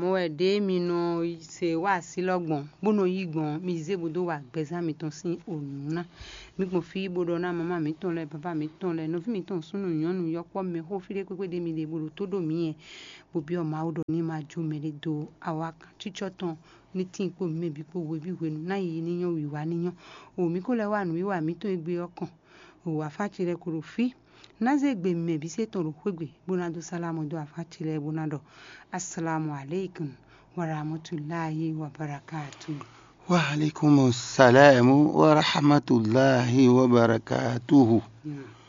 mo ẹ̀ dé mi nà ṣe wá sí lọ́gbọ̀n gbóná yìí gbọ̀n mi ṣe bodò wà gbẹ̀sán mi tán sí òun náà mi kò fi bodò náà màmá mi tán lẹ bàbá mi tán lẹ nọ́fí mi tán súnú yànnú yọpọ̀ mi kó fi dé pépé dé mi lè bodò tó dò mí yẹn bobi ọmọ àwòdò ní máa jó mẹ́rẹ̀ do àwa kan títsọ́ tán ní tí n kò mi mẹ́bi kó wo ibi wẹ̀nu náà yìí níyàn wíwá níyàn òmí kó lẹ́ wà nù wíwà mi tó gbé ọkàn òwò àfàtìrẹ kòrò fi naze gbe mme bi se tɔrɔ kwegbe bonado salamu do afatile bonado assalamu alaikum warahmatullahi wabarakatuh وعليكم السلام ورحمة الله وبركاته yeah.